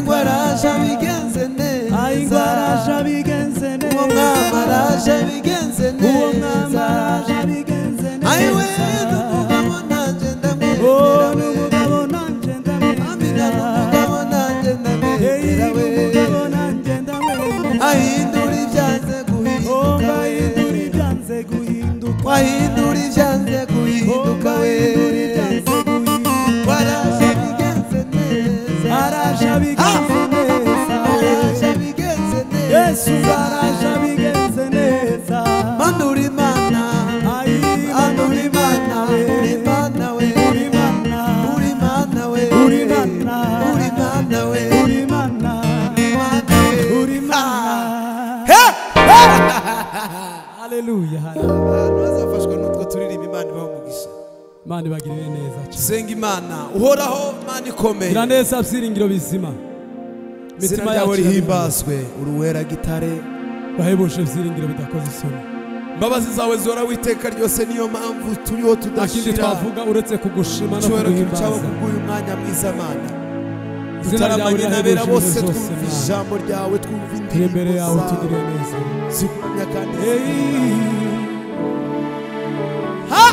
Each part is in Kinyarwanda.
araje bigenze neza Ay ngo araje abigenze neza uwo mwami araje bigenze Uwo mwami neza araje abigenze neza ayiwe n'umugabo nanjye Oh ndamwemera we n'umugabo nanje amina ndamwemera n'umugabo nanjye Hey ndamwemera we n'umugabo nanje ndamwemera ahindura ibyanze Oh guhinduka mba hindura we ibyanze guhinduka wahindura ibyanze guhinduka we waraje bigenze neza araje abigenze neza araje bigenze neza Yesu araje abigenze neza manura imana Ay anura imana uri imana we uri mana uri imana we Uri Imana. uri imana we uri mana imana we uri Ah. mana Haleluya abantu bazafashwa n'utwo turirimba imana ibaho umugisha Mani bagirire neza cyane dusenga imana uhoraho mana ikomeye gira neza byiringiro bizima izina imitima ryawe yacu rihimbazwe uruwera gitare bahebuje byiringiro bidakoze isoni imbabazi zawe zora witeka ryose niyo mpamvu turiho nta kindi tudashira twavuga uretse kugushima no icyubahiro cyabo kuguhimbaza kubw'uyu mwanya mwiza mana izina ryawe tutaramanye n'abera bose rirahebuje twumva ibintu byose ijambo ryawe twumva turi indirimbo imbere yawe zawe tugire neza zikumya kandi Hey. ha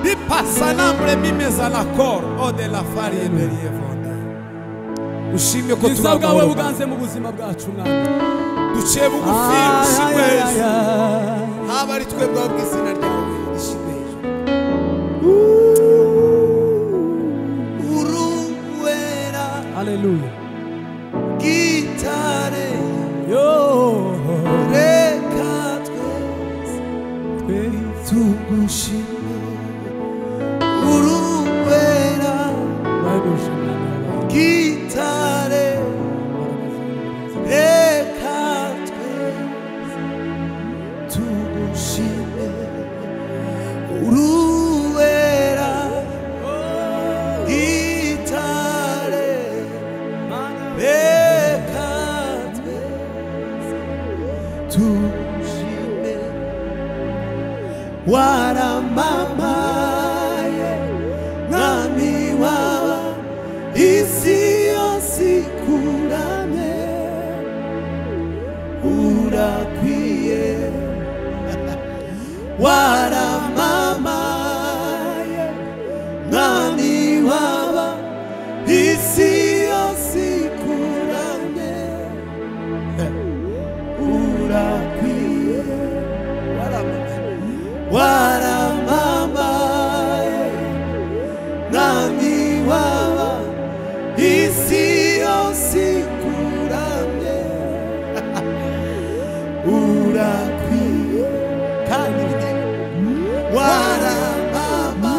bipasanamure mimeza la koro o de la farine beriyevonda ushimye ko bwiza bwawe buganze mu buzima bwacu mwami duciye bugufi ushimwe Ay, ay, ay, yesu ay. haba ari twebwe ahubwo izina ryawe rishimwe yesu uruwera Haleluya gitare yo reka twese twese tugushime uruwera bahebuje umwami wawe. gitare reka twese tugushime uruwera gitare reka twese tugushime waramamaye mwami wawe isi yose ikurame urakwiye waramamaye mwami waba isi yose ikurame urakwiye waramamaye waramamaye mwami waba isi yose ikuramye urakwiye kandi waramama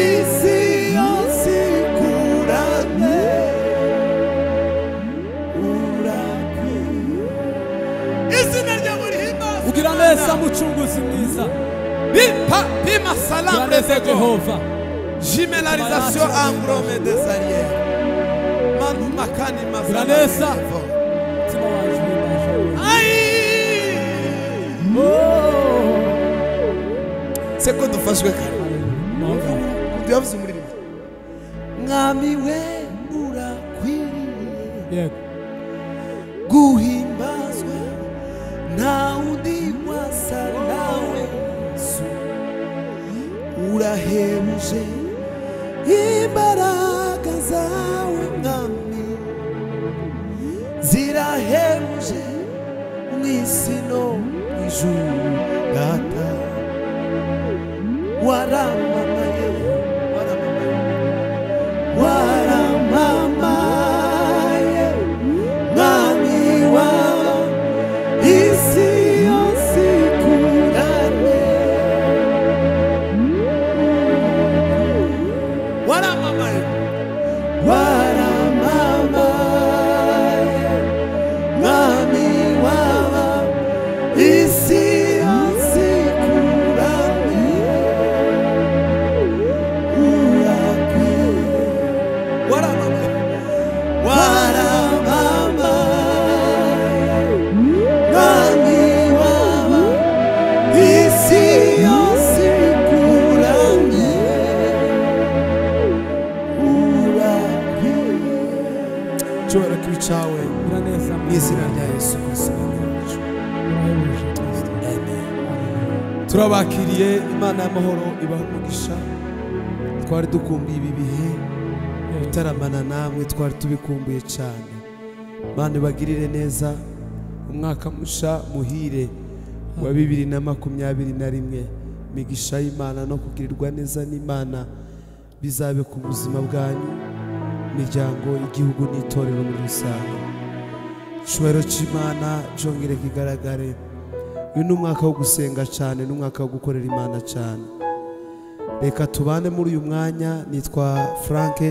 isi yose ikuramye urakwiye izina ryawe rihimbazwe ugira neza mucunguzi mwiza bipa pima ugira salamu neza rezego jehova jiménalisation ambrome des arrières manu makani Granesa. mazala mutima wacu uhimbaje ayi seko dufashwe kare tuyavuze umurimo mwami we urakwiriye yego guhimbazwa nta undi wasa nawe yesu urahebuje imbaraga zawe mwami zirahebuje mu isi no mu ijuru data waramamaye waramamaye waramamaye mwami wawe isi yose ikurane waramamaye waramamaye mwami wawe isi yose ikurane urakwiye waramamaye waramamaye mwami wawe isi yose ikuramye cyawe biranezeza mu izina rya yesu kirisito ryacu turayobosha kristo amen turabakiriye imana y'amahoro ibaha umugisha twari dukumbuye ibi bihe gutaramana namwe twari tubikumbuye cyane mana ubagirire neza umwaka musha muhire wa bibiri na makumyabiri na rimwe imigisha y'imana no kugirirwa neza n'imana bizabe ku buzima bwanyu imiryango igihugu n'itorero muri rusange icyubahiro cy'imana cyongere kigaragare uyu ni umwaka wo gusenga cyane ni umwaka wo gukorera imana cyane reka tubane muri uyu mwanya nitwa frank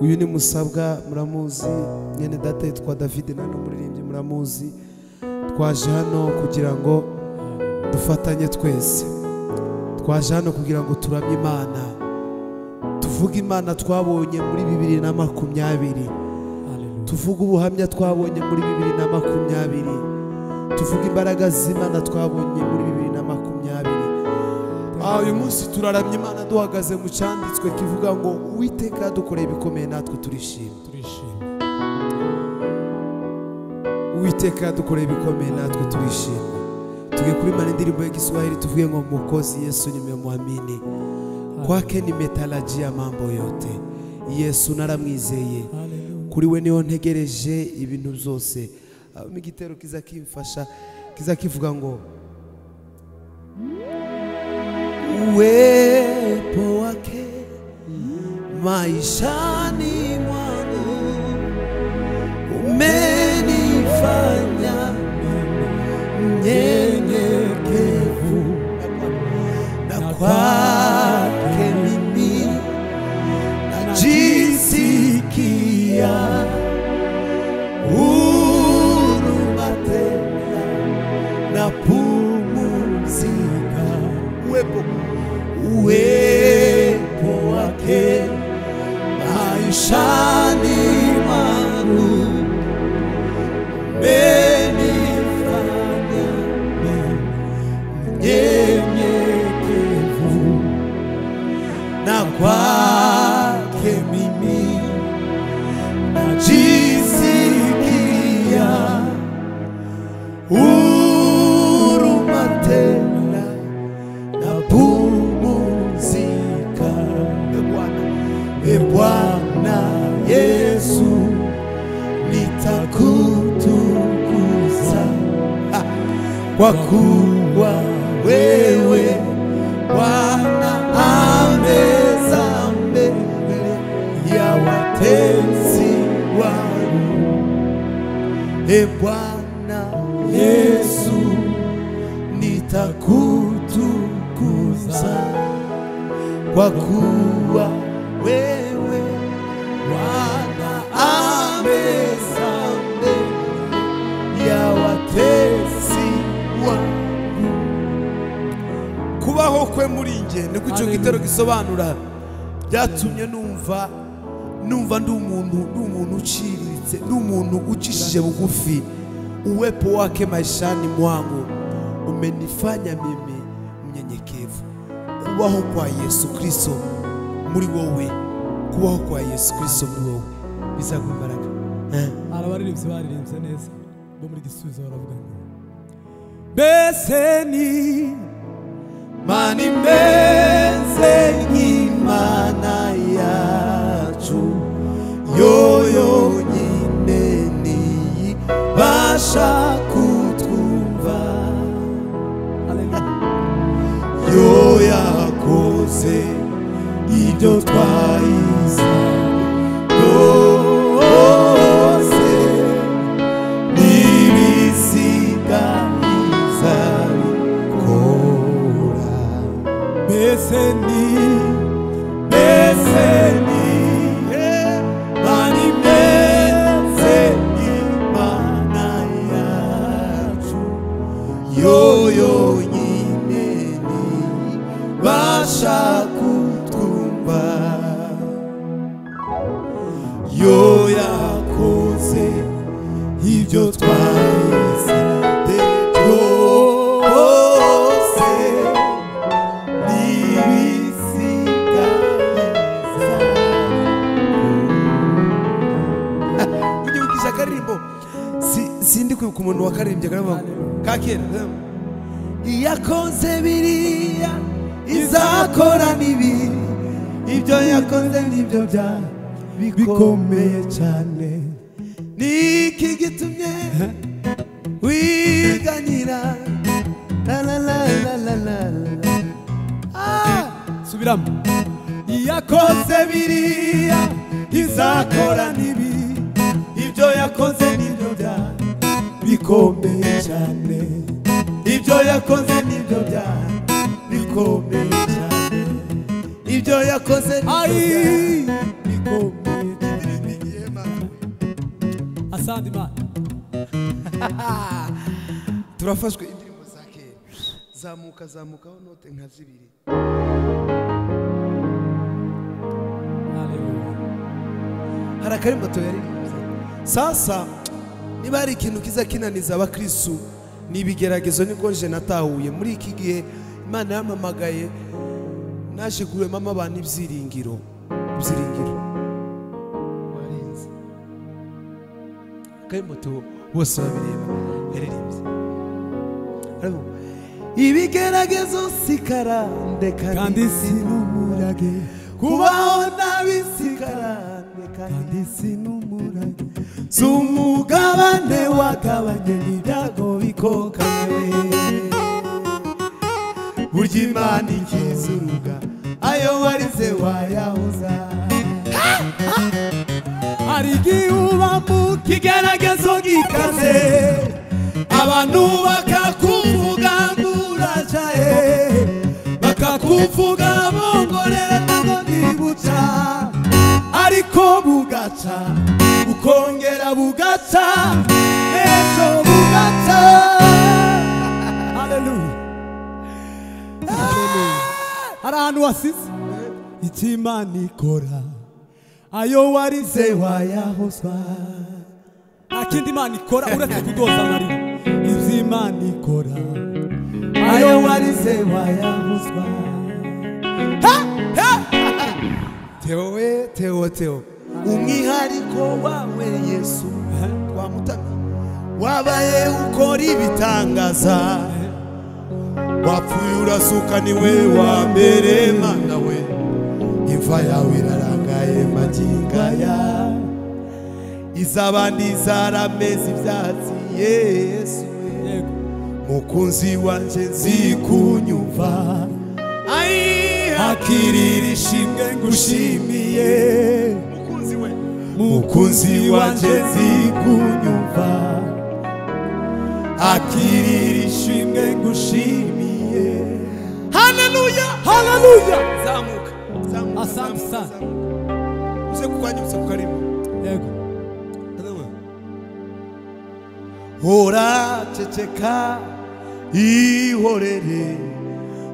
uyu ni musabwa muramuzi nyine data yitwa david nani umuririmbyi muramuzi twaje hano kugira ngo dufatanye twese twaje hano kugira ngo turamye imana tuvuge imana twabonye muri bibiri na makumyabiri Hallelujah. tuvuge ubuhamya twabonye muri bibiri na makumyabiri tuvuge imbaraga z'imana twabonye muri bibiri na makumyabiri aha uyu munsi turaramye imana duhagaze mu cyanditswe kivuga ngo uwiteka yadukoreye ibikomeye natwe turishima turishimye uwiteka yadukoreye ibikomeye natwe turishima tuge kurimana indirimbo y'igiswahili tuvuge ngo mukozi yesu nimemwamini kwake nimetarajia mambo yote yesu naramwizeye Hallelujah. kuri we niho ntegereje ibintu byose habamo igitero kiza kimfasha kiza kivuga ngo uwepo wake maishani mwangu umenifanya mnyenyekevu na kwake mimi najisikia huruma tena na pumzika uwepo uwepo wake maishani mwangu umenifanya mnyenyekevu na kwake mimi najisikia huruma tena napumzika. E Bwana Yesu, nitakutukuza Ah, kwa kuwa wewe Bwana ameza mbele ya watenzi wangu. E Bwana Yesu, nitakutukuza kwa kuwa wewe Bwana ameza mbele ya watesi wangu. Kubaho kwe muri njye niko icyo gitero gisobanura byatumye numva numva ndi umuntu ndi umuntu uciriritse ndi umuntu ucishije bugufi uwepo wake maishani mwangu umenifanya mimi mnyenyekevu kubaho kwa yesu kristo muri wowe kubaho kwa yesu kristo muri wowe bizaguha imbaraga Eh? hari abaririmbyi baririmbye neza bo muri gisubizo baravuga ngo mbese ni mani meze nk'imana yacu yoyo nyine niyibasha kutwumva Hallelujah. yo yakoze ibyo twahize byose n'ibisigayiza bikora mbese ni mbese ni mani meze imana yacu yo yonyine ni basha kutwumva ku muntu wakaririmbye karimo ka kera iyakoze biriya izakora n'ibi ibyo yakoze nibyo bya bikomeye cyane niki gitumye wiganyira la la la la la la la. Ah! subiramo yakoze biriya izakora n'ibi ibyo yakoze n'ibyo bya bikomeye cyane ibyo yakoze n'ibyo bya bikomeye cyane ibyo yakoze n'ibyo Ai! bya bikomeye cyane asanga imana turafashwe indirimbo za kera zamuka zamukaho note nka zibiri Haleluya. hari akarimbo tuyaririmbye sasa niba hari ikintu kiza kinaniza abakristu ni ibigeragezo nibwo nje natahuye muri iki gihe imana yampamagaye naje kuremamo abantu ibyiringiro ibyiringiro warenze akarimbo tu bose babireba yaririmbye Hariho, ibigeragezo sikarande kandi Kandi sinumurage kubaho nabi sikarande kandi sinumurage si umugabane wagabanye n'ibyago bikokawe burya imana ikiza uruga ayo warize wayahuza hari igihe uba mu kigeragezo gikaze abantu bakakuvuga ngo uracaye bakakuvuga bongorera ngo ntibuca ariko bugaca bukongera bugaca ejo bugaca Haleluya. hari ahantu wasize icyo imana ikora ayo warize se wayahozwa nta kindi imana ikora uretse kudoza na rimwe ibyo imana ikora ayo warize wayahuzwa teo we teo teo umwihariko wawe yesu twamutamye wabaye ukora ibitangaza wapfuye urasuka niwe wa mbere mana we imva yawe irarangaye magingaya iz'abandi zarameze ibyatsi yesu we yego mukunzi wanje nzikunyumva akirira ishimwe ngushimiye mukunzi wanje nzikunyumva akirira ishimwe ngushimiye haleluya haleluya zamuka zamuka Asante zamuka, sana. zamuka. uze kukwanyutsa kukarimo yego hora ceceka ihorere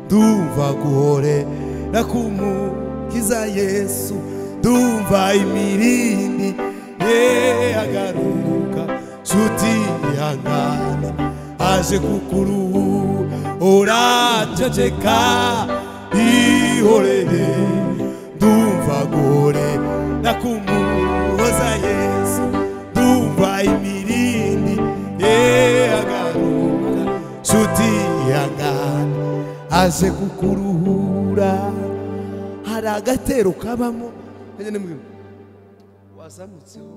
ndumva guhorera kumukiza yesu ndumva imirindi ye agaruka nshuti ihangane aje kukuruhura ceceka ihorere ndumva guhorera kumuhoza yesu ndumva imirindi yehagaruka nshuti yangana aje kukuruhura hari agatero kabamo Nanjye ni mwimwe. wazamutseho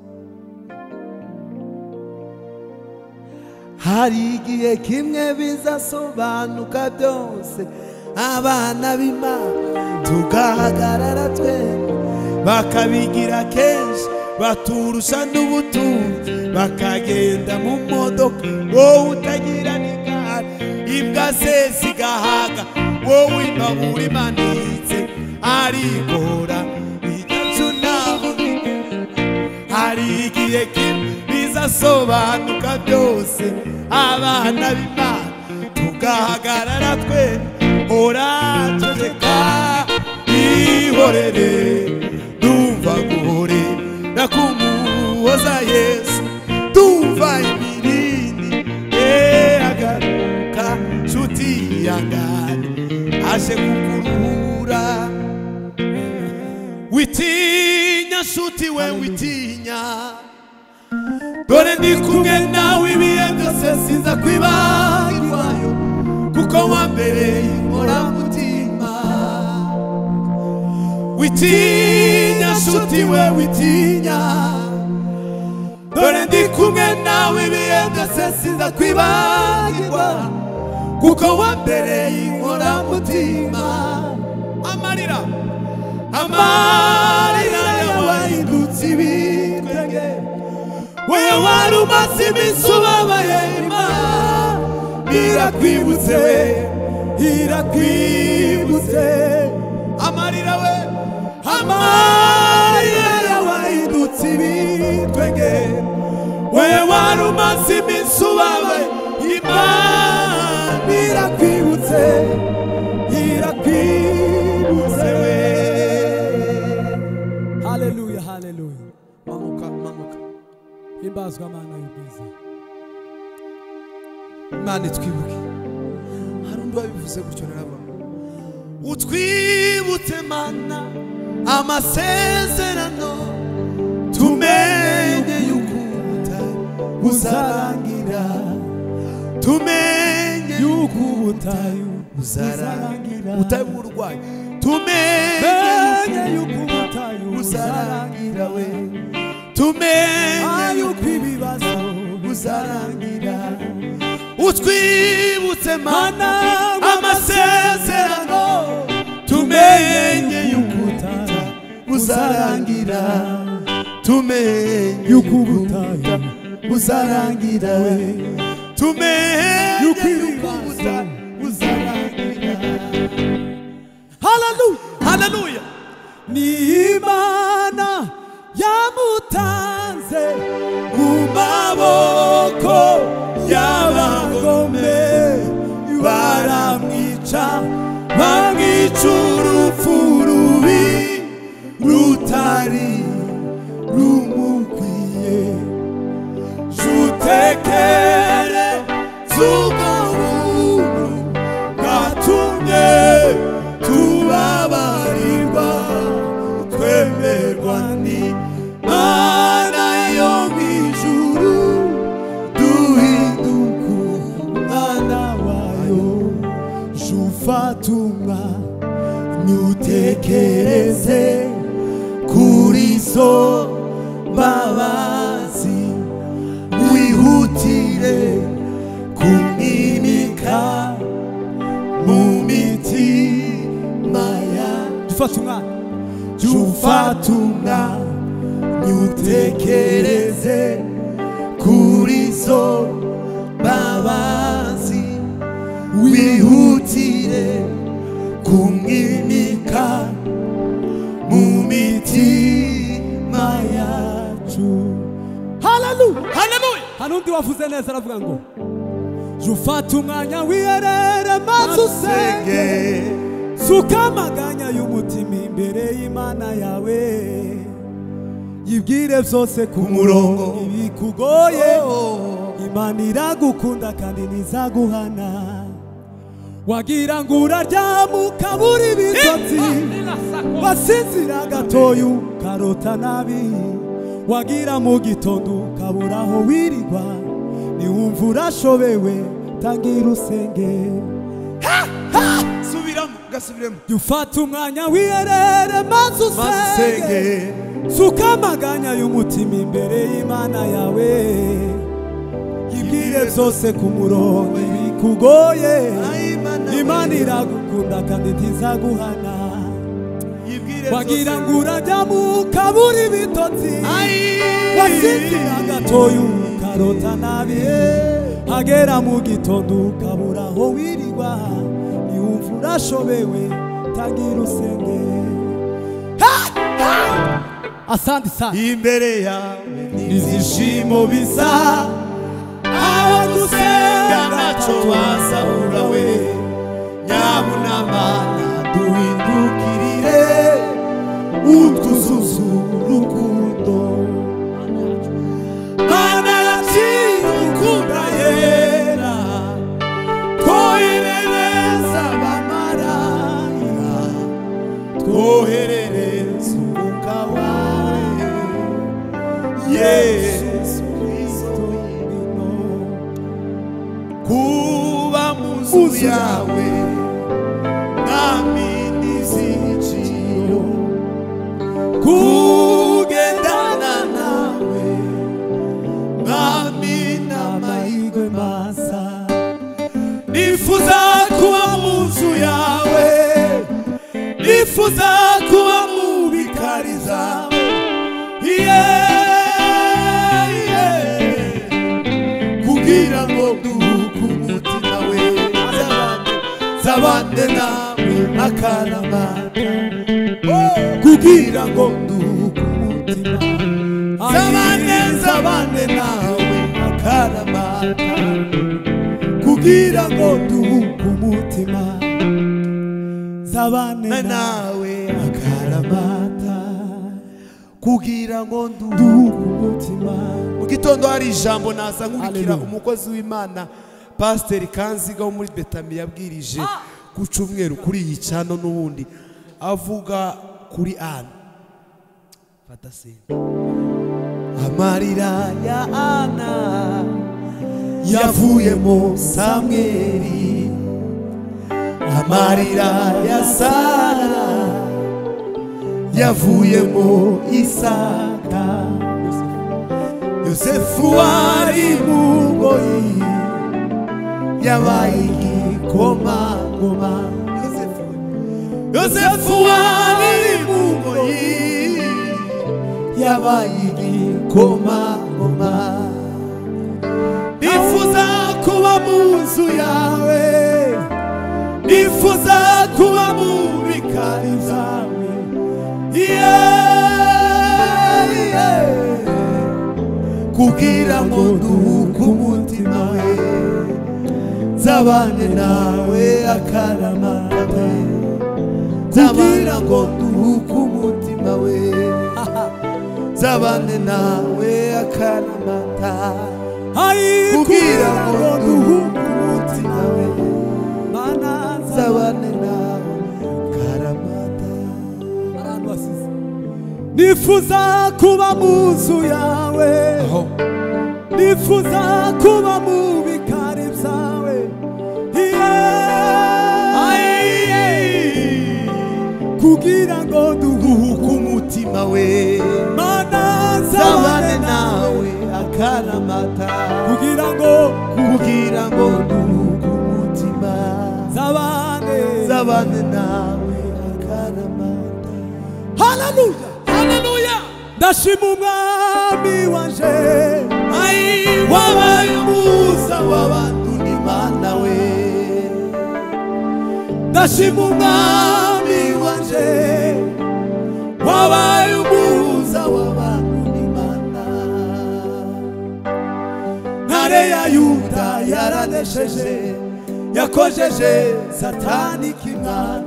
hari igihe kimwe bizasobanuka byose abana b'imana tugahagarara twembi bakabigira kenshi baturusha n'ubutunzi bakagenda mu modoka wowe utagira n'igare imbwa ze zigahaga wowe imabura imanitse arigora ijyacu ntaho bigera hari igihe kimwe bizasobanuka byose abana b'imana tugahagarara twe orategeka ihorere ndumva guhorera kumuhoza yesu ndumva imirindi agaruka nshuti yangane aje kukuruhura witinya nshuti we witinya dore ndi kumwe nawe ibihe byose sinza kwibagirwayo kuko wambereye inkoramutima witinya nshuti we witinya dore ndi kumwe nawe ibihe byose sinza kwibagirwa kuko wambereye inkoramutima amarira amarira yawahindutse ibitwenge wowe wari umaze iminsi ubabaye imana irakwibutse irakwibutse amarira we amarira yawahindutse ibitwenge wowe wari umaze iminsi ubabaye imana irakwibutse irakwibutse we haleluya haleluya manuka manuka himbazwe amana y'ubwiza imana itwibuke hari undi wabivuze gutyo narabona utwibutse mana amasezerano tumenye yuko ubutari buzarangira tumenye yuko ubutari buzarangira ubutari bw'uburwayi tumenye Menye yuko yuko ubutayu buzarangira we tumenye yuko yuko ibibazo buzarangira utwibutse mana amasezerano tumenye yuko ubutayu buzarangira tumenye yuko ubutayu buzarangira tumenye yuko Yuko buza- buzarangira haleluya haleluya ni imana yamutanze mu maboko y'abagome baramwica bamwica urupfu rubi rutari rumukwiye jutekere z'ubwo buntu bwatumye tubabarirwa twemerwa n'imana yo mu ijuru duhinduka umwana wayo jufatumwa ntutekereze kuri zo mbabazi wihutire kumwimika mu mitima yacu dufata umwana jufatumwa nyutekereze kuri zo mbabazi wihutire kumwimika mu mitima yacu haleluya haleluya hari undi wavuze neza aravuga ngo jya ufata umwanya wiherere maze usenge suka amaganya y'umutima imbere y'imana yawe yibwire byose ku murongo. ibikugoye imana iragukunda kandi ntizaguhana wagira ngo uraryama ukabura ibitotsi wasinzira gatoya ukarota nabi wagira mu gitondo ukabura aho wirirwa niwumva urashobewe tangira usenge subiramo gasubiremo jya ufata umwanya wiherere maze usenge masenge suka amaganya y'umutima imbere y'imana yawe ibwire byose ku murongo bikugoye imana iragukunda kandi ntizaguhana wagira ngo urajyamo ukabura ibitotsi wasinzira gatoya ukarota nabi hagera mu gitondo ukabura aho wirirwa yumva urashobewe tangira usenge asandi sana imbere yawe izishimo bisa aho gusenga ntacyo wasahura we nyabunamana duhindukirire utwuzuzu urukundo mana yakirukunda yera twoherereza abamarayika twoherereze umwuka wawe yesu kristo yawe nami n'izigiro kugendana nawe nami n'amahirwe masa nifuza kuba mu nzu yawe nifuza kuba mu bikari zawe yeah, yeah. kugira ngo duhuke umutima we zabane zabane nawe akaramata kugira ngo duhuke umutima zabane zabane zabane nawe akaramata kugira ngo duhuke umutima na na nawe akaramata kugira ngo duhuke duhugu umutima mu gitondo hari ijambo naza nkubikira Hallelujah. umukozi w'imana pasiteri kanziga wo muri betami yabwirije ku cyumweru kuri iyi cano n'ubundi avuga kuri ana fata sente amarira ya ana yavuyemo samweri amarira ya sara yavuyemo isaka yosefu wari mu ngoyi yabaye igikomangoma yosefu wari mu ngoyi yabaye igikomangoma nifuza kuba mu nzu yawe nifuza kuba mu bikari zawe yeah, yeah. kugira ngo duhuke umutima we zabane nawe akaramata zabana ngo duhuke umutima we zabane nawe akaramata kugira ngo duhuke umutima we zabane nawe akaramata nifuza kuba mu nzu yawe nifuza kuba mu bikari byawe kugira ngo duhuke umutima we duhumana zabane nawe akaramata kugira ngo kugira ngo duhuke umutima zabane zabane nawe akaramata haleluya haleluya ndashima umwami wanje ai wabaye umuza w'abantu n'imana we ndashima umwami mwami wanje wabaye umuza w'abantu n'imana ntare ya yuda yaranesheje yakojeje satani kimana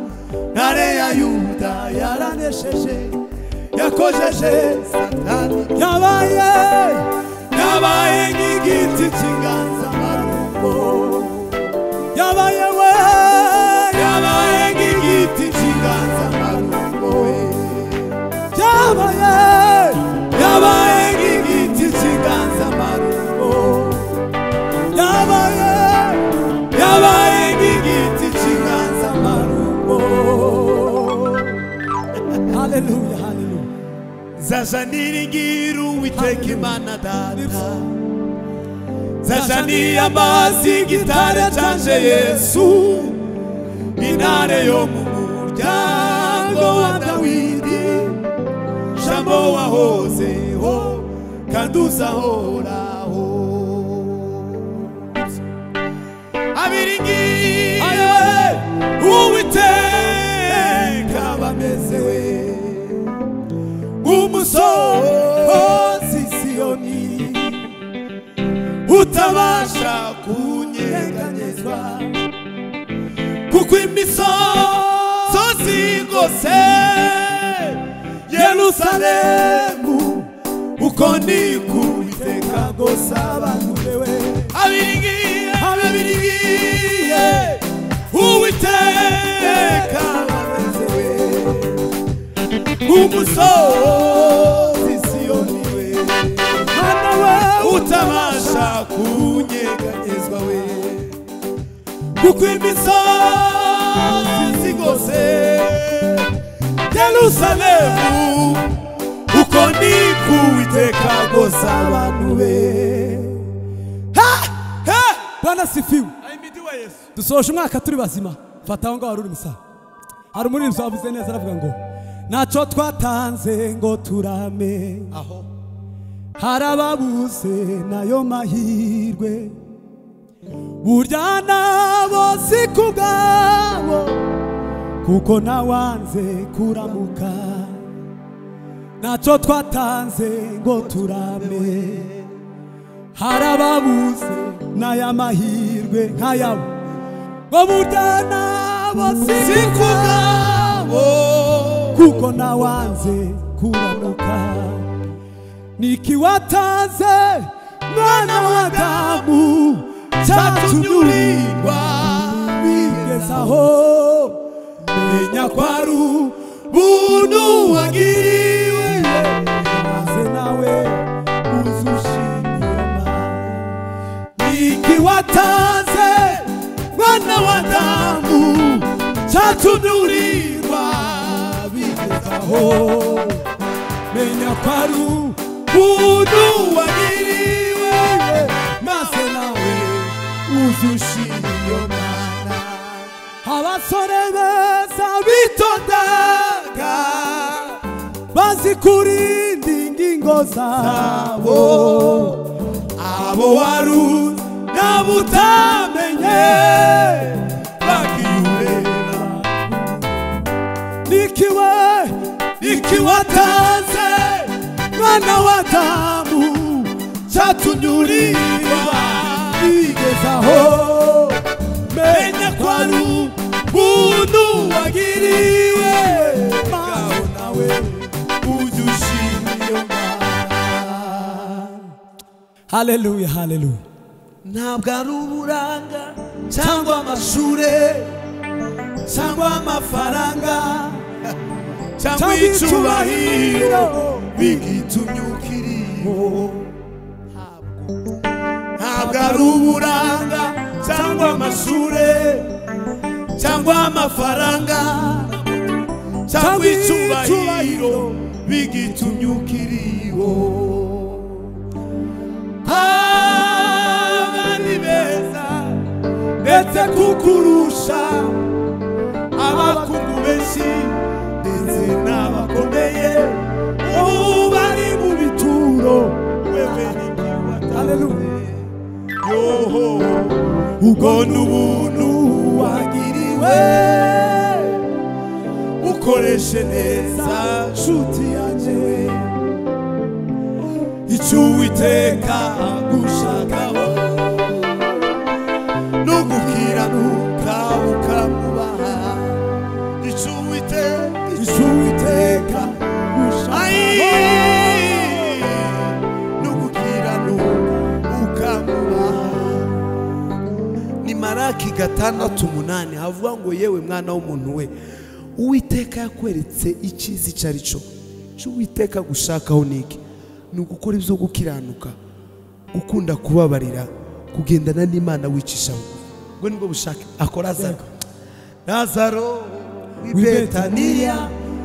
ntare ya yuda yaranesheje yakojeje satani yabaye yabaye nk'igiti cy'inganzamarumbo yabaye we yabaye nk'igiti cy'inganzamarumbo yabaye yabaye nk'igiti cy'inganzamarumbo yabaye yabaye nk'igiti cy'inganzamarumbo haleluya haleluya zajanirigira uwiteka imana data zajaniye amazi igitare cyanje yesu intare yo mu muryango wa dawidi jambo wahozeho kandi uzahoraho abiringiye uwiteka bameze we nk'umusozi siyoni utabasha kunyeganyezwa kuko imisozi igose yerusalemu uko niko uwiteka agosa abantu yewe abiringiye abiringiye uwiteka ameze we umusozi siyoni we mana we utabasha kunyeganyezwa we kuko imisozi zigose yerusalemu uko ni kuwiteka gusa abantu be bwana sifiwe ahimidiwe yesu dusoje umwaka turi bazima fata aho ngaho hari umusaza hari umuririmbyi wavuze neza aravuga ngo ntacyo twatanze ngo turame aho hari ababuze nayo mahirwe burya nabo si ku bwabo kuko nawanze kuramuka ntacyo twatanze ngo turame hari ababuze n'aya mahirwe nk'ayabo ngo burya nabo si ku bwabo kuko nawanze kuramuka nikiwataze mwana wa damu cyatunyurirwa bigezaho menya ko ari ubuntu wagiriwe maze nawe uzushima nikiwataze mwana wa damu cyatunyurirwa bigezaho menya ko ari ubuntu wagiriwe maze nawe uzushira iyo mana abasore beza bitondaga bazi kurinda ingingo zabo abo wari nabo utamenye bakiyubera nikiwe nikiwatanze mwana wa damu cyatunyurirwa bigezaho menya ko ari ubuntu wagiriwe mawe nawe ujye ushima iyo haleluya haleluya ntabwo ari uburanga cyangwa amashure cyangwa amafaranga cyangwa Cyangwa icubahiro icubahiro bigitumye ukiriho ntabwo ari uburanga cyangwa amashure cyangwa amafaranga cyangwa Cyangwa icubahiro icubahiro bigitumye ukiriho abandi beza ndetse kukurusha abakungu benshi ndetse n'abakomeye ubu bari mu bituro wewe Haleluya. yoho ubwo ni ubuntu wagiriwe ukoreshe neza nshuti yanjye icyo uwiteka gushakaho no gukiranuka ukamubaha icyo uwiteka icyo uwiteka no gukiranuka ukamubaha ni maraki gatandatu umunani havuga ngo yewe mwana w'umuntu we uwiteka yakweretse icyiza icyo ari cyo icyo uwiteka gushakaho ni iki ni ugukora ibyo gukiranuka gukunda kubabarira kugendana n'imana wicisha bugufi ubwo nibwo bushake akora azaro nazaro w'i betaniya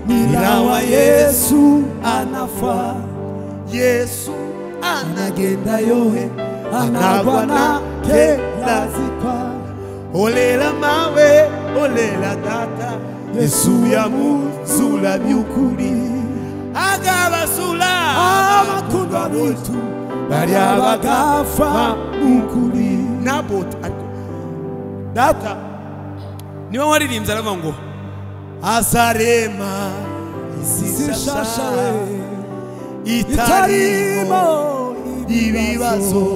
nyirawa yesu anafa yesu anagenda yohe anagwa na kelazikwa olela mawe olela data yesu yamuzula byukuri agabazula abakundwa bitu barya bagafa mukuri nabot data niwe waririmbye aravuga ngo azarema isi shasha itarimo ibibazo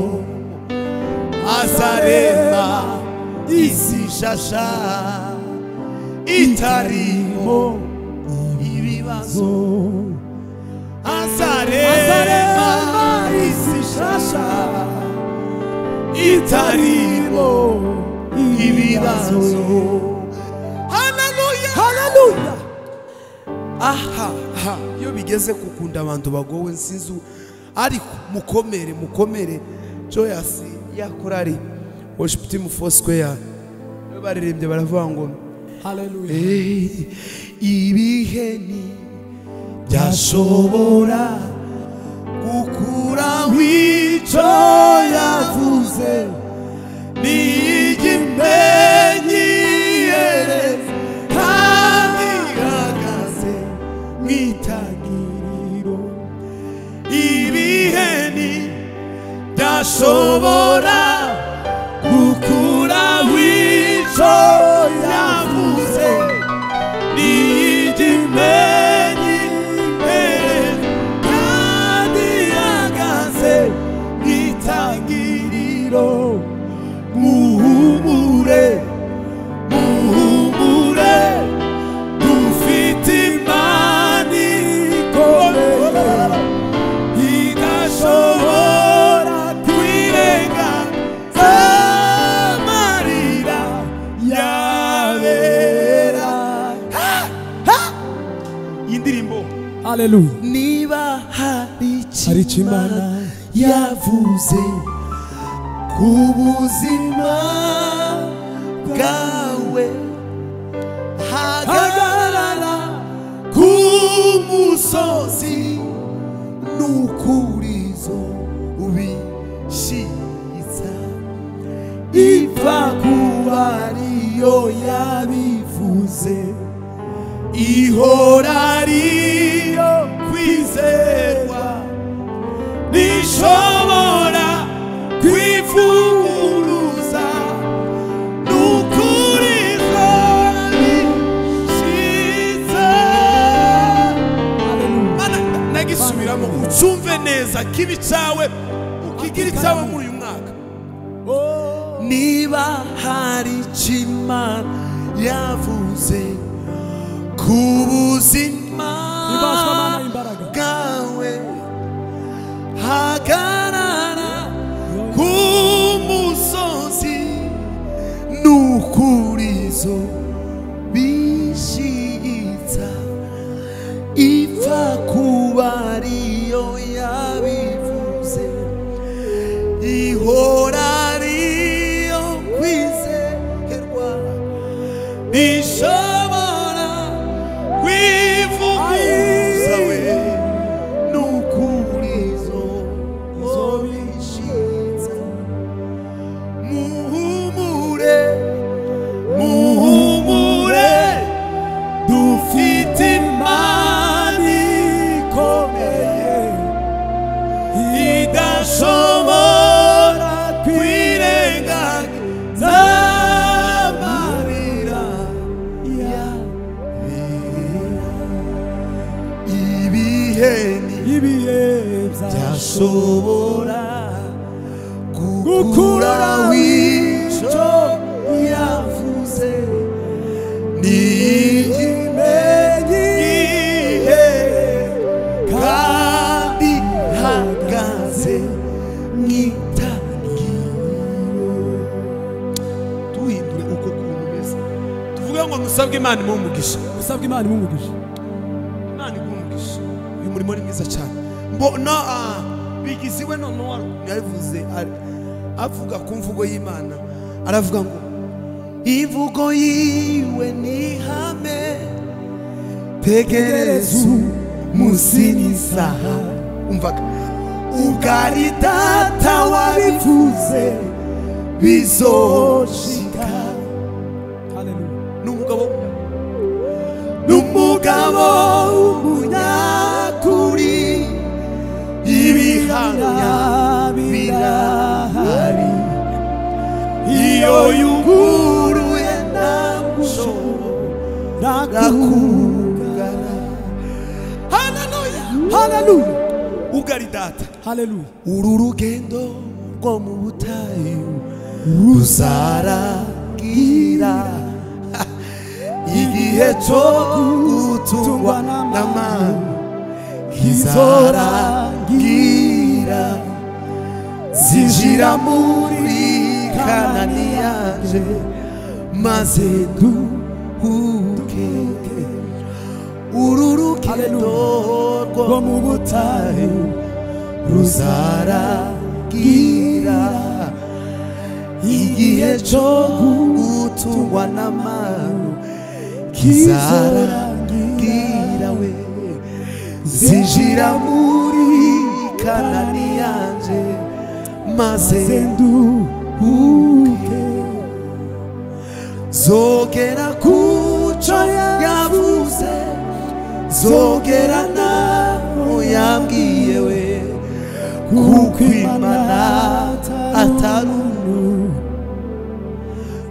azarema isi shasha itarimo ibibazo azarema isi shasha itarimo ibibazo haleluya haleluya aha aha iyo bigeze kukunda abantu bagowe nsinzi u- ariko mukomere mukomere joyasi ya korari worship team four square niwe baririmbye baravuga ngo haleluya "Eh, ibihe ni byashobora gukuraho icyo yavuze niyijya imenyi yereze kandi ihagaze mwitangiriro ibihe ni byashobora gukura w'icyo yavuze n'igimenyi imbere kandi ihagaze nk'itangiriro muhumure muhumure dufite imana ikomeye igashobora kwirengaza amarira yabera iyi ndirimbo haleluya niba hari Hari icyo icyo Imana imana yavuze ku buzima bwawe hagarara ku musozi n'ukurizo ubishiza iva ku bariyo yabivuze ihora ariyo kwizerwa rishobora kwifunguruza n'ukurizo bishiza Mana nagisubiramo ucumve neza kibi cyawe ukigira icyawe muri uyu mwaka niba hari kima yavuze ku buzima ibasha Imana imbaraga bwawe hagarara ku musozi n'ukurizo bishyitsa iva ku bariyo yabivuze ihora ariyo kwizerwa ishobora kwivuguruza we n'ukurizo bishyitsa muhumure muhumure dufite imana ikomeye idashobora kwirengagiza amarira yabera ibihe ni ibihe byaje byashobora gukura Gukura w'icyo yavuze n'ikimenyihe kandi hagaze nk'itangiriro tuhindure uko kuntu umeze tuvuge ngo musabwe imana imuhe umugisha usabwe imana imumugisha imana iguha umugisha uyu murimo ni mwiza cyane mbona ah, bigiziwe noneho yabivuze ari- avuga ku mvugo y'imana aravuga ngo imvugo yiwe ni ihame tegereza umusinizaha umvaga ugari data wabivuze bizoshika haleluya n'umugabo n'umugabo w'umunyakuri ibihamya birahari iyo yuguruye ntabwo ushobora kugana haleluya haleluya ugari data haleluya uru rugendo rwo mu butayu ruzaragira igihe cyo gutungwa n'amani kizarangira zinjira muri kanani yaje maze duhuke uru rugendo rwo rwo mu mu butayu butayu ruzaragira igihe cyo gutungwa n'amano kizarangira we zinjira muri kanani yanjye maze nduhuke zogera ku cyo yavuze zogera n'aho yambwiye we kuko imana atari umuntu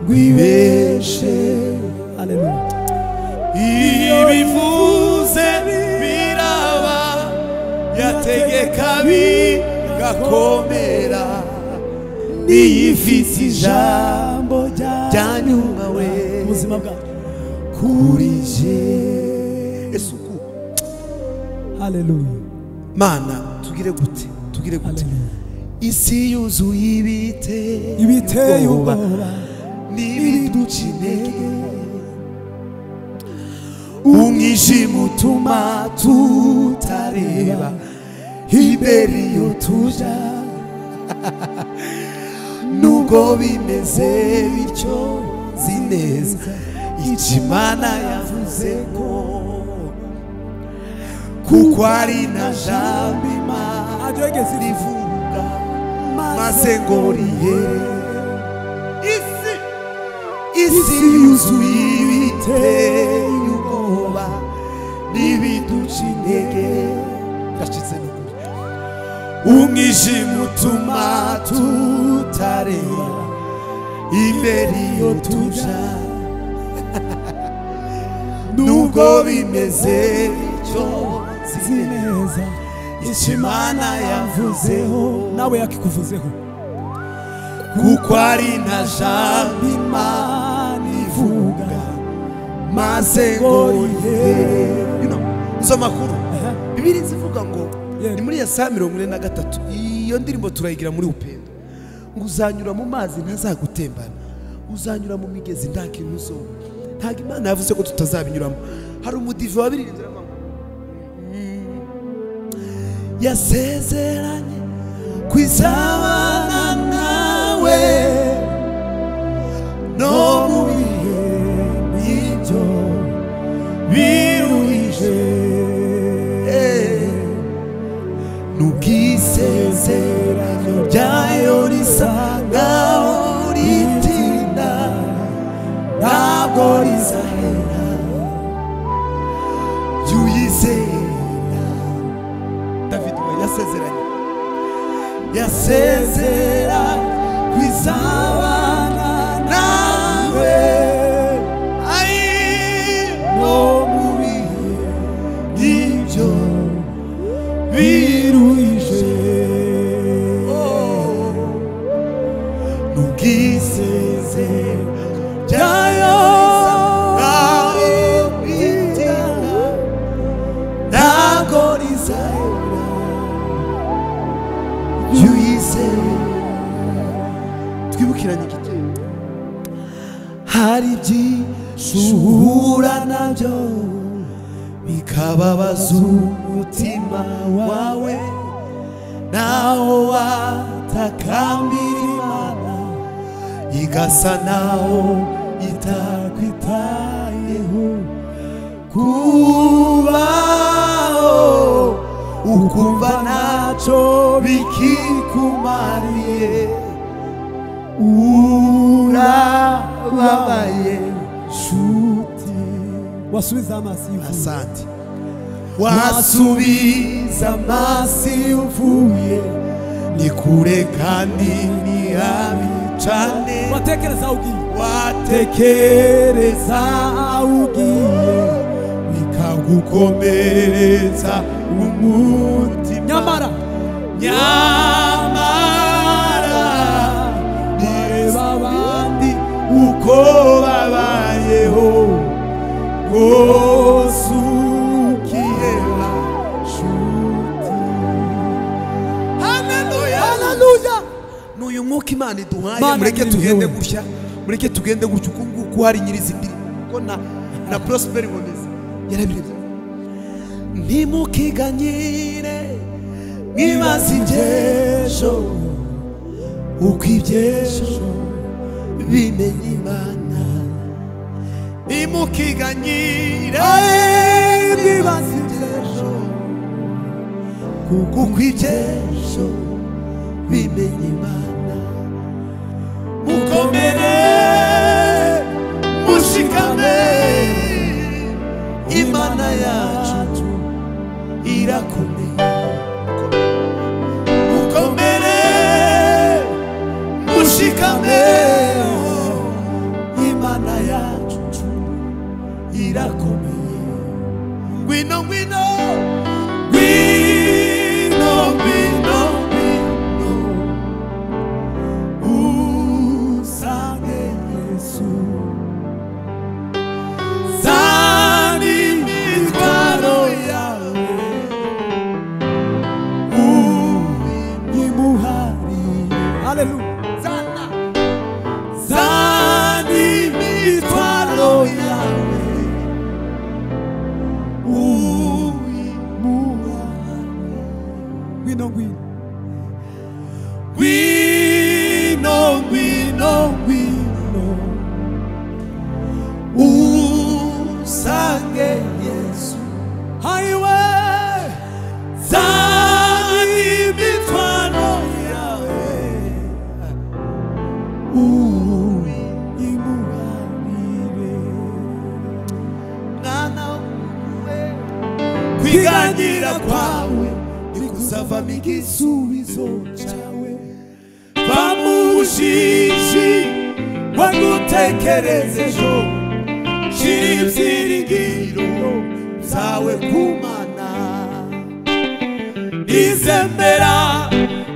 rwibeshe iyo bivuze biraba yategeka bigakomera niyifite ijambo ryanyuma we ubuzima bwacu kuri je esuku haleluya mana tugire gute tugire gute haleluya isi yuzuye ibiteye ibiteye ubwoba ubwoba n'ibiduca intege umwijima utuma tutareba imbere iyo tuja nubwo bimeze bityo nzi neza icyo imana yavuze ko kuko ari na jambo imana agegeze rivuga maze ngo rihere isi isi yuzuye ibiteye ubwoba n'ibiduca intege gashize n'ukuri umwijima utuma tutareba imbere iyo tuja nubwo bimeze bityo izi neza icyo imana yavuzeho nawe yakikuvuzeho kuko ari na jambo imana ivuga maze ngo rihere Bino, izo makuru bibiri zivuga ngo Yeah. ni muri ya saa mirongo ine na gatatu iyo ndirimbo turayigira muri upendo ngo uzanyura mu mazi ntazagutembana uzanyura mu migezi nta kintu uzoba ntabwo imana yavuze ko tutazabinyuramo hari umudive wabiriye inzira ngo yasezeranye kwizabana nawe no mu bihe by'ibyo biruhije n'ubwisezeranyo byayo risa nkaho ritinda ntabwo rizahera jya uyizera david we yasezeranye yasezera ku izabana nawe ari no mu bihe by'ibyo biruhije n'ubwisezero byayo ntaho bitinda ntabwo rizahera jya uyizera twibukiranye igitero hari byinshi uhura nabyo bikababaza umutima wawe naho watakambira imana igasa naho itakwitayeho kubaho ukumva ntacyo bikikumariye urababaye nshuti wasubiza amaso yivuze asante wasubiza amaso iyo uvuye ni kure kandi ni habi cane watekereza aho ugiye watekereza aho ugiye bikagukomeretsa umutima nyamara nyamara bareba bareba abandi uko babayeho rwose ukiheba nshuti haleluya n'uyu mwuka imana iduhaye Mana mureke nyiri tugende impuhwe. gutya mureke tugende gutya uku nguku hari nyirizindi ko na na prosperi boneza yarabirebye ntimukiganyire mwibaze iby'ejo uko iby'ejo bimenye imana nimukiganyira mwibaze ejo kuko iby'ejo bimenye imana mukomere mushikame imana yacu irakomeye mukomere mushikame imana yacu irakomeye ngwino ngwino ngwino ngwino ngwino usange yesu zana imitwaro yawe uyimuharire haleluya zana zana imitwaro yawe uyimuhane ngwino ngwino ngwino ngwino ngwino usange yesu hayiwe zana imitwaro yawe uyimuharire mwana we kwiganyira kwawe nikuzavamo igisubizo cyawe va mu bujiji wagutekereza ejo shira ibyiringiro zawe ku mana nizemera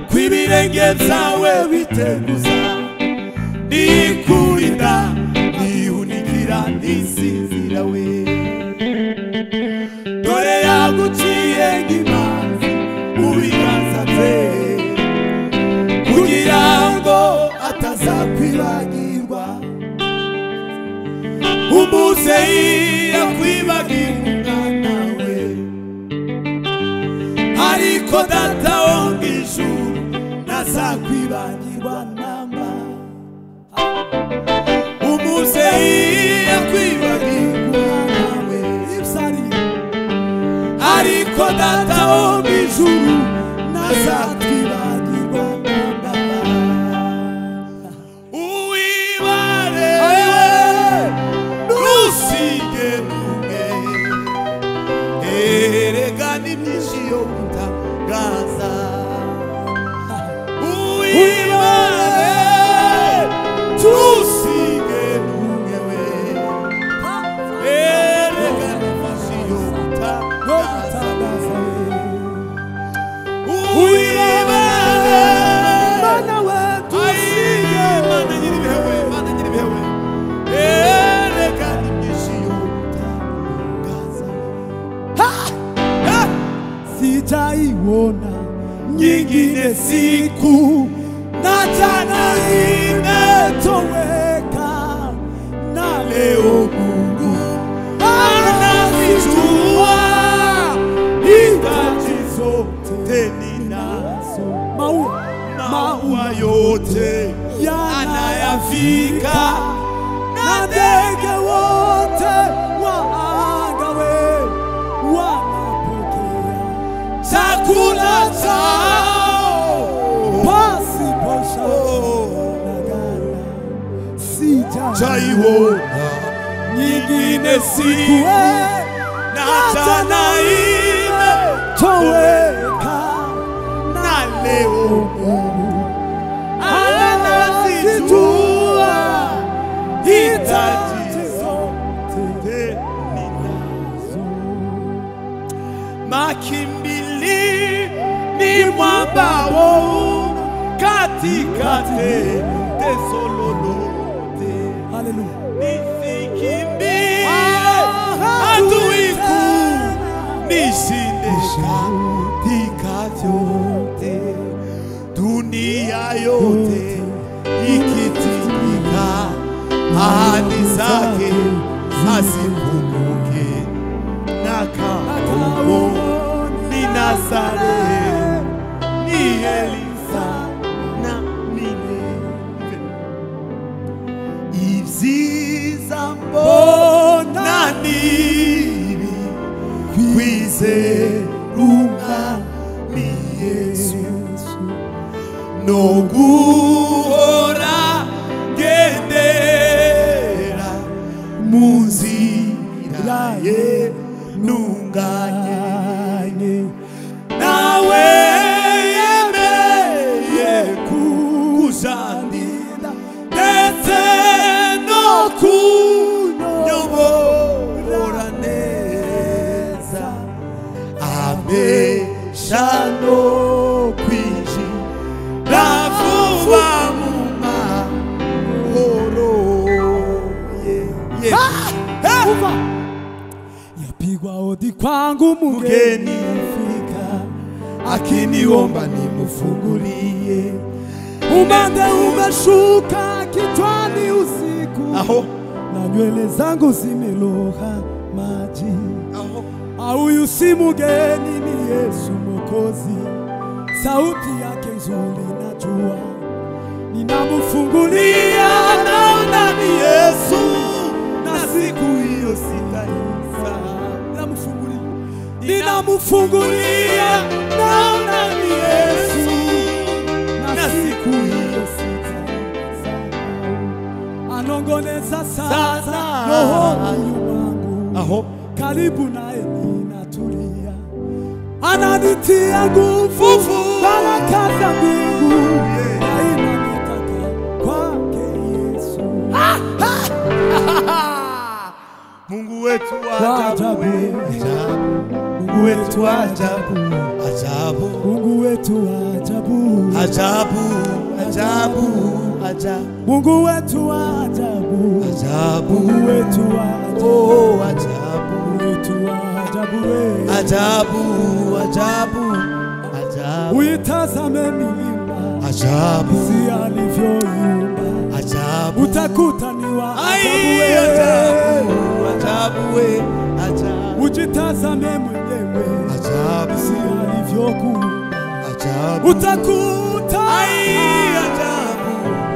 ko ibirenge byawe biteguza nikurinda nihunikira nisinzira we dore yaguciye nk'imanzi mu biganza bye kugira ngo atazakwibagirwa umuzeyi yakwibagirwa umwana we ariko data wo mu ijuru ntazakwibagirwa namba umuzeyi yakwibagirwa umwana we ibisariye ariko data wo mu ijuru ntazatwibagirwa namba uwibare ntusige numwe erega n'ibyinshi yo gutangaza uwibare ntusige numwe we erega n'ibyinshi yo yo gutangaza gutangaza uwibare mwana we sitaiona nyingine siku na jana imetoweka na leo Mungu anazijua hitaji zote ninazo maua maua yote yanayafika na ndege wote wa angawe wanapokea chakula chao pasipo shagana sita chaiona nyingine siku na tana toweka na leo Mungu anazijua hitaji zote ninazo. Makimbilini mwambao katika teso lolote haleluya nisikimbie adui kuu nishinde katika vyote dunia yote ikitikika ahadi zake asipunguke na kauko ni Nazareti ni Elisa na milele bona nta nibi kwizera umwami yesu no guhora gendera mu nzira ye ntunganye nawe yemereye kujandira ndetse no kunyobora neza amesha no kwinjira vuba mu mahoro ye ye kuva yapigwa hodi kwangu mugeni mgeni fika akiniomba nimfungulie umande umeshuka kichwani usiku aho na nywele zangu zimeloha maji aho auyu si mugeni ni yesu mokozi sauti yake nzuri najua ninamfungulia naona ni yesu na siku hiyo sitaisa namfungulia ninamfungulia naona ni yesu na siku hiyo sitaisa anongoneza sasa rohoni wangu aho karibu naye ninatulia, ananitia nguvu, Nguvu. baraka za mbingu nainanitaka kwake Yesu. Mungu wetu Wa ajabu ajabu. ajabu Mungu wetu ajabu ajabu Mungu wetu wa ajabu, ajabu ajabu ajabu Mungu wetu wa ajabu, ajabu Mungu wetu wa ajabu, oh ajabu Mungu wetu wa ajabu, we. ajabu ajabu ajabu uitazame milima ajabu si alivyoiumba, ajabu utakuta ni wa ajabu, Ai, we. ajabu, ajabu, we, ajabu, ujitazame mwenyewe ajabu, jinsi alivyokuumba ajabu, utakuta ai, ajabu.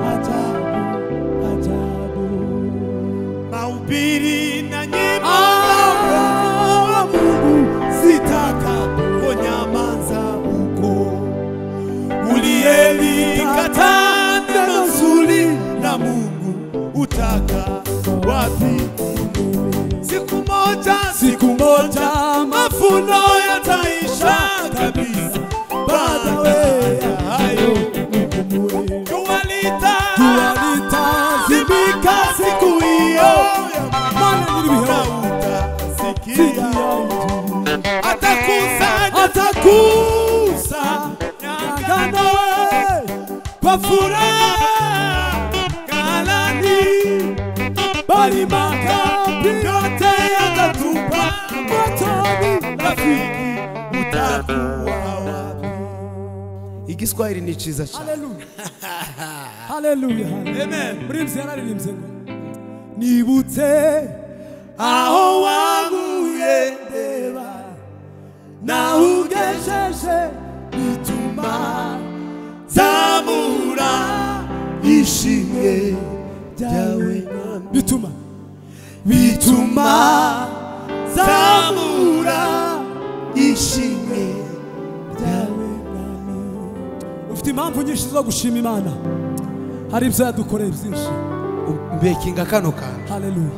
ajabu ajabu Mahubiri na nyimbo Ah, Mungu zitakaponyamaza huko, uliyelikataa neno zuri na Mungu utaka wapi? Siku moja, siku moja, mavuno yataisha kabisa. Baada ya hayo, ukumbuye jua lita jua litazimika zimika siku hiyo ya mana mwisho, nilibihamu na dhidi utasikia ya mtu atakusanya atakusa nyangano nyangano kwa furaha galani bali makambi yote yatatupa motoni rafiki, utakuwa wapi? Igiswahili ni cyiza cyane. haleluya haleluya amen murimbyi yararirimbye ngo nibutse aho waguye ndeba nawe ugejeje bituma zamura ishimwe ryawe bituma bituma zamura zamura ishimwe ryawe mwami ufite impamvu nyinshi zo gushima imana hari ibyo yadukoreye byinshi mbekinga kano kantu haleluya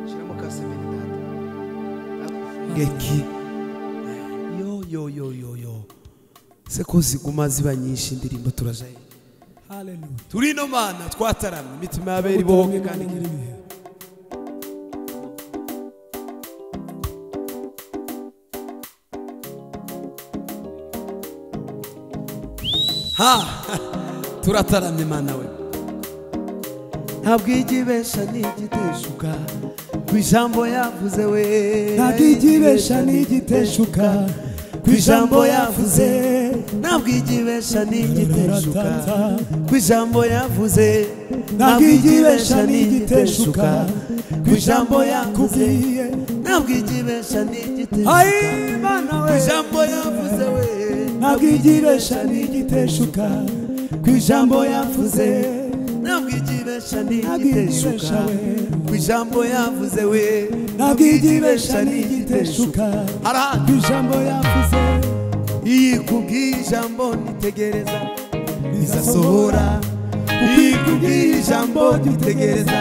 shyiramo kasemeni data ngeki yo yo yo yo yo se ko ziguma ziba nyinshi indirimbo turajaye haleluya turi no mana twataramye imitima y'abera ibohoke kandi igira ibihe ha turataramye mana we ntabwo igibesha n'igiteshuka ku ijambo yavuze we ntabwo igibesha n'igiteshuka ku ijambo yavuze ntabwo igibesha n'igiteshuka ku ijambo yavuze ntabwo igibesha n'igiteshuka ku ijambo yavuze yakubwiye ntabwo igibesha n'igiteshuka ayi mana ku we ijambo yavuze we ntabwo igibesha n'igiteshuka ku ijambo yavuze ntabwo igibesha nibesha ntigiteshuka ku ijambo yavuze we ntabwo igibesha ntigiteshuka harahantu ku ijambo yavuze iyi kubw'iyi jambo nitegereza rizasohora iyi kubw'iyi jambo nitegereza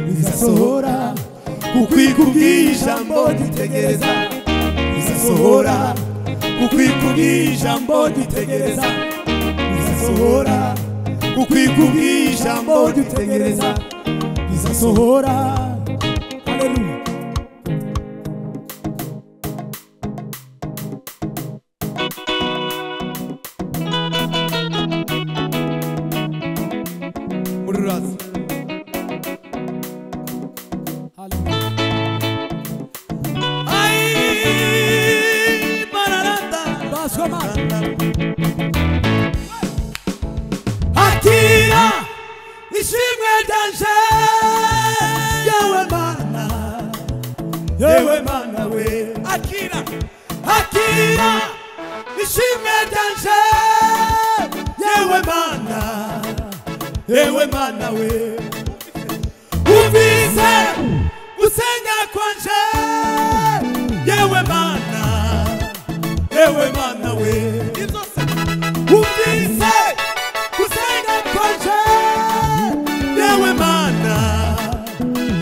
rizasohora kuko iyi kubw'iyi jambo nitegereza rizasohora kuko iyi kubw'iyi jambo nitegereza rizasohora kuko iyi kubw'iyi jambo nitegereza rizasohora haleluya muri ruraza haleluya Ay, mararata. baswe amazi akira ishimwe ryanje yewe mana yewe mana we akira akira ishimwe ryanje yewe mana yewe mana we umvise gusenya kwanje yewe mana yewe mana we izo se umvise gusenga kwaje yewe mana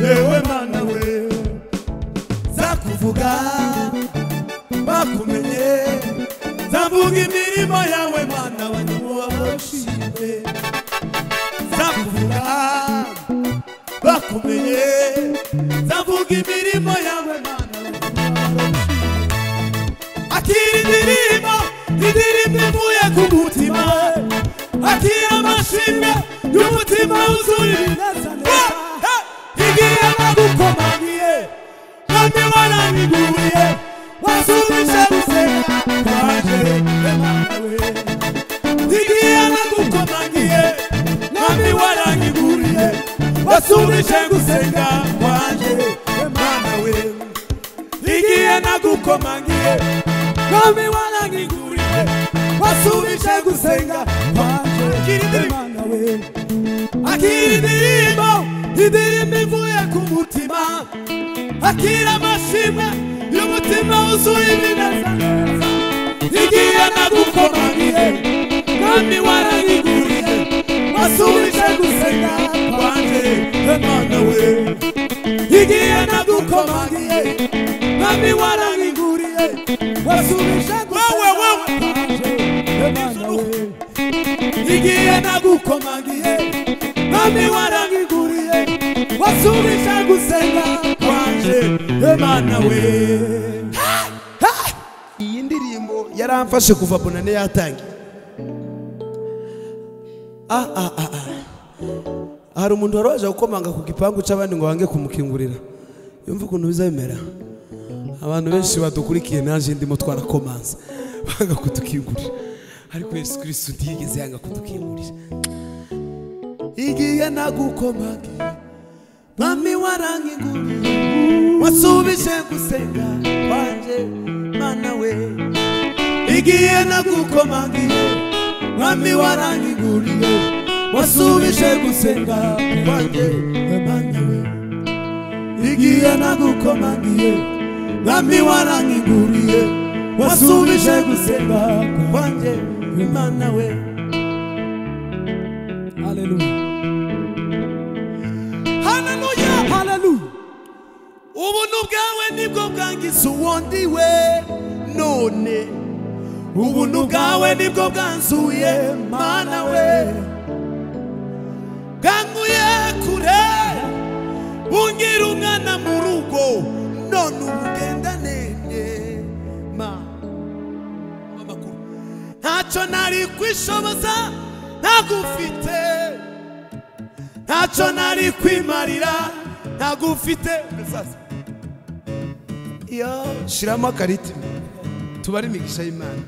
yewe mana we zakuvuga bakumenye zavuga imirimo yawe mana wanyuwa boshime zakuvuga bakumenye zavuga imirimo yawe mana akira indirimbo indirimbo ivuye ku mutima akira amashimwe y'umutima wuzuye ibinezaneza igihe bagukomangiye none waraniguriye wasubije gusenga kwaje emawe igihe bagukomangiye none waraniguriye wasubije gusenga kwaje emawe igihe nagukomangiye nami warangiguriye wasubije gusenga kwanje Imana we akira indirimbo indirimbo ivuye ku mutima akira amashimwe y'umutima wuzuye ibinezaneza igihe nagukomangiye nami warangiguriye wasubije gusenga kwanje Imana we igihe nagukomangiye nami warangiguriye wasubije wewe wewe Imana we igihe nagukomangiye nami warangiguriye wasubije gusenga kwanje Imana we iyi ndirimbo yaramfashe kuva bonane yatangiye ah ah ah ah hari umuntu wari waje gukomanga ku gipangu cy'abandi ngo bange kumukingurira yumve ukuntu bizabimera abantu benshi badukurikiye naje ndimo twarakomanza banga kutukingurira ariko yesu kirisitu ntiyigeze yanga kutukingurira igihe nagukomaga mwami warangiguriye wasubije gusenga kwanjye mana we igihe nagukomagiye mwami warangiguriye wasubije gusenga kwanjye mana we igihe nagukomagiye mwami warangiguriye wasubije gusenga kwanjye mana we haleluya haleluya haleluya ubuntu bwawe nibwo bwangiza uwondiwe none ubuntu bwawe nibwo bwanzuye mana we bwanguye kure bungira umwana mu rugo none ubu ugendanenge amakuru ntacyo nari kwishoboza ntagufite ntacyo nari kwimarira ntagufite Sasa. Yo, shiramo akarita tubare imigisha y'imana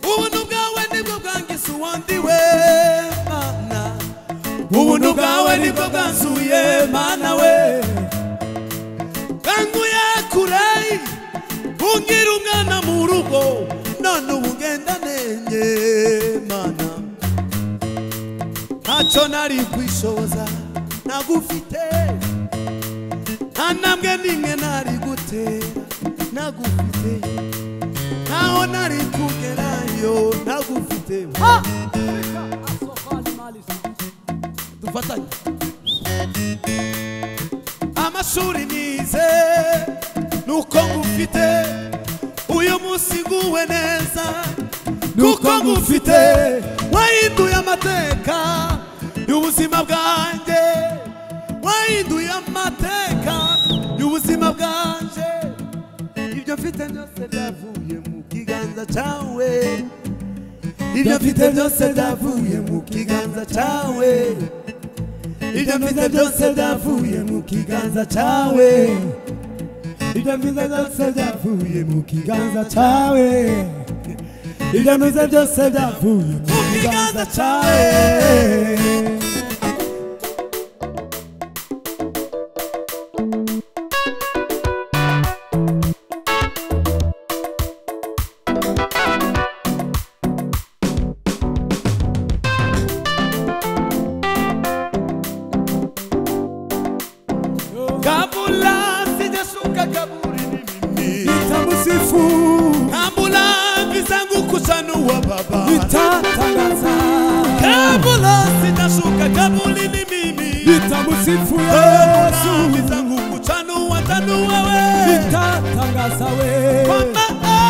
ubuntu bwawe nibwo bwangiza uwundi we mana ubuntu bwawe nibwo bwanzuye mana we bwanguye kure urugo none ubu ngenda nenge mana ntacyo nari kwishoboza nagufite nta ntambwe n'imwe nari gutera nagufite ntaho nari kugerayo nagufite dufatanye amashuri nize nuko ngufite uyu munsi nguwe neza nuko ngufite wahinduye amateka y'ubuzima bwanjye wahinduye amateka y'ubuzima bwanjye ibyo mfite byose byavuye mu kiganza cyawe ibyo mfite byose byavuye mu kiganza cyawe ibyo mfite byose byavuye mu kiganza cyawe ibyo mfite byose byavuye mu kiganza cyawe ibyo mfite byose byavuye mu kiganza cyawe kabula sijashuka kaburini mimi nitamusifu kabula vizangu kuchanua baba nitatangaza kabula sitashuka kaburini mimi nitamusifu Kabula yesu vizangu kuchanua tanua we nitatangaza we Kwa maana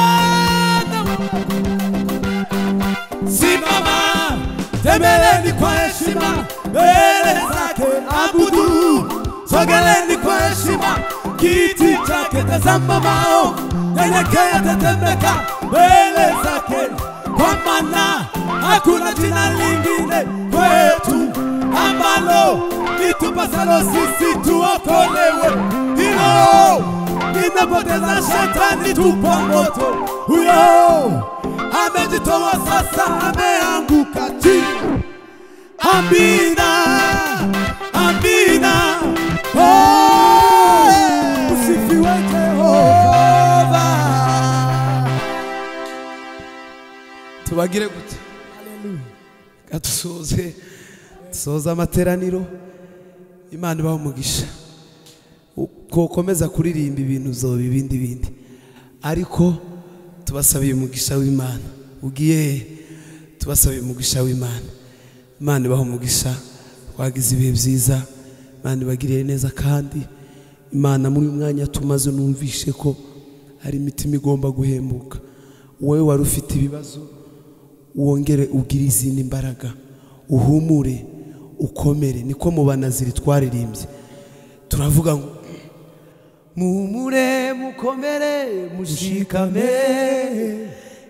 we- simama tembeleni kwa heshima mbele zake abudu sogeleni kwa heshima kiti chake tazama mao nyenyekea tetemeka mbele zake kwa maana hakuna jina lingine kwetu ambalo litupasalo sisi tuokolewe hilo linapoteza shetani tupa moto huyo amejitoa sasa ameanguka chini Amina, Amina, oh, usifiwe Jehova. Tubagire gute, reka dusoze dusoze amateraniro, Imana ibaha umugisha, kokomeza kuririmba ibintu uzoba ibindi bindi, ariko tubasabiye umugisha w'Imana, ugiye he? tubasabiye umugisha w'Imana imana ibaha umugisha wagize ibihe byiza imana ibagiriye neza kandi imana muri uyu mwanya tumaze numvishe ko hari imitima igomba guhembuka wowe wari ufite ibibazo wongere ugire izindi mbaraga uhumure ukomere niko mu banaziri twaririmbye turavuga ngo muhumure mukomere mushikame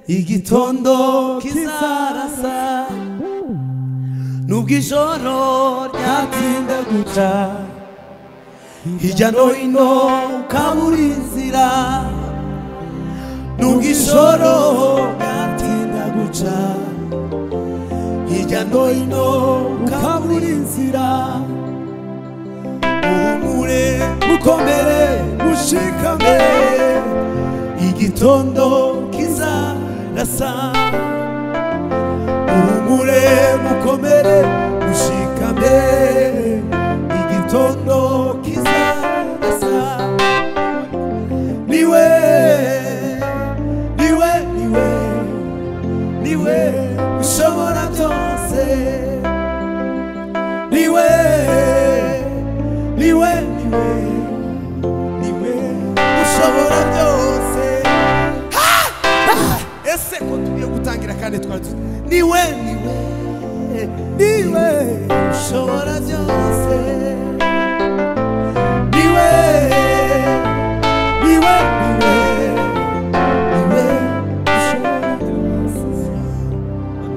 igitondo kizarasa nubwo ijoro ryatinda guca hirya no hino ukabura inzira nubwo ijoro ryatinda guca hirya no hino ukabura inzira uhumure ukomere ushikame igitondo kizarasa uhumure mukomere mushikame igitondo kizarasa niwe niwe niwe niwe ushobora byose niwe niwe niwe niwe ushobora byose ese ko tugiye gutangira kandi twari tuzi niwe niwe niwe ushobora byose niwe niwe niwe niwe ushobora byose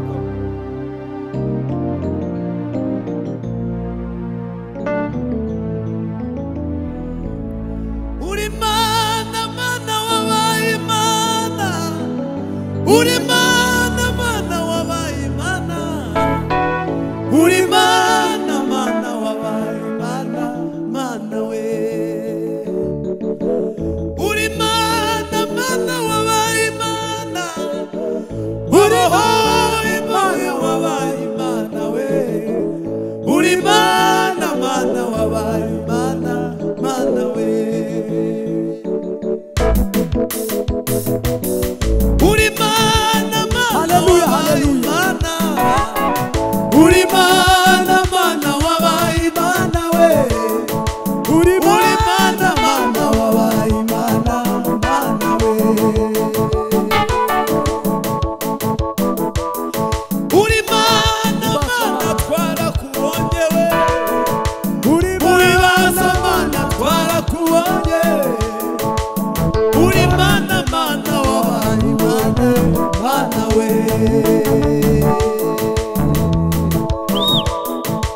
uri mana mana wabaye imana uri mana mana wabaye mana uri mana mana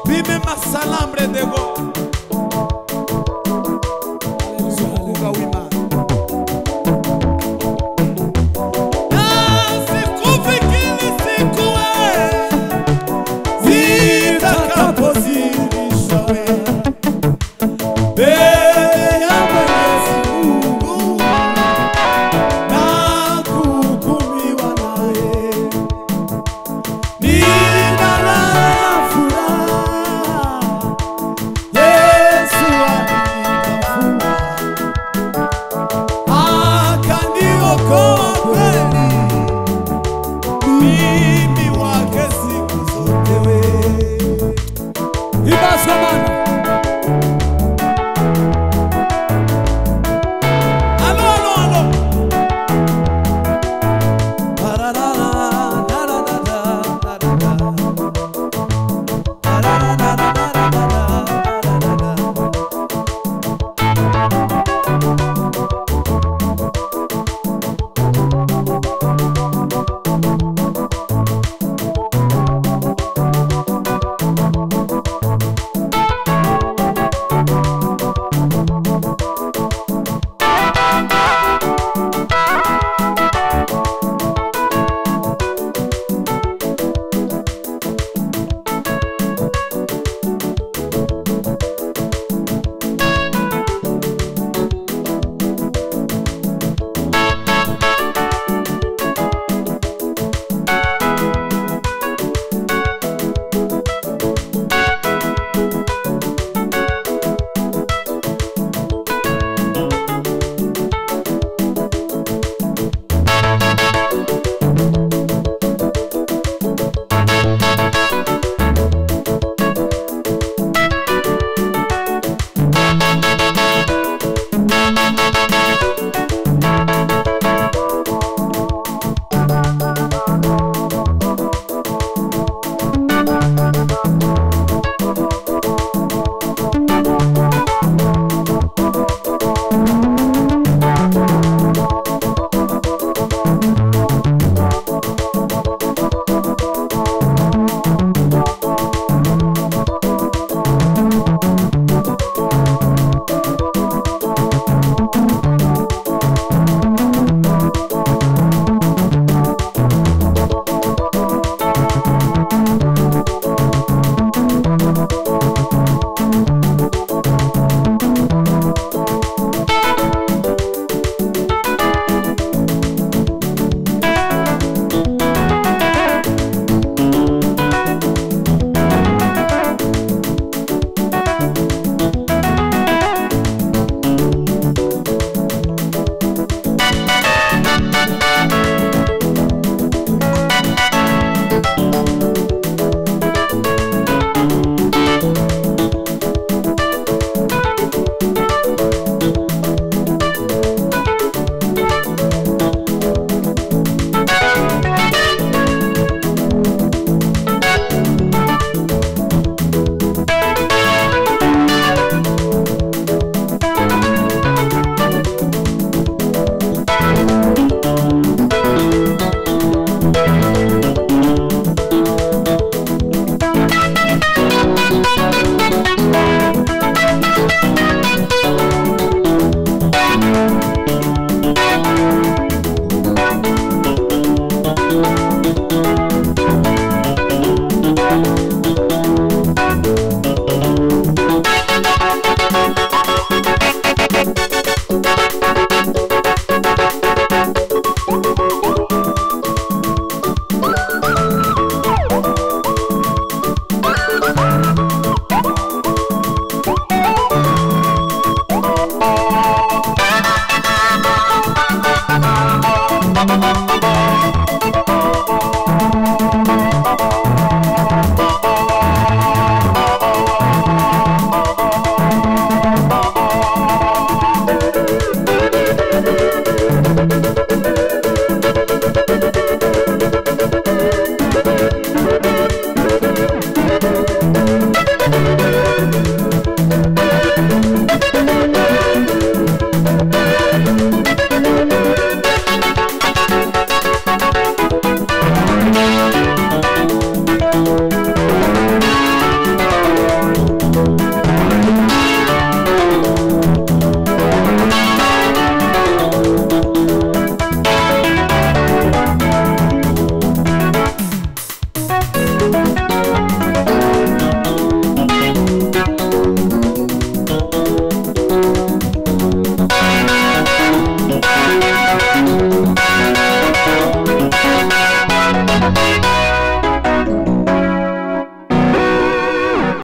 Dime más alambre de vos. Uzukunga w'Imana. ibazwa mana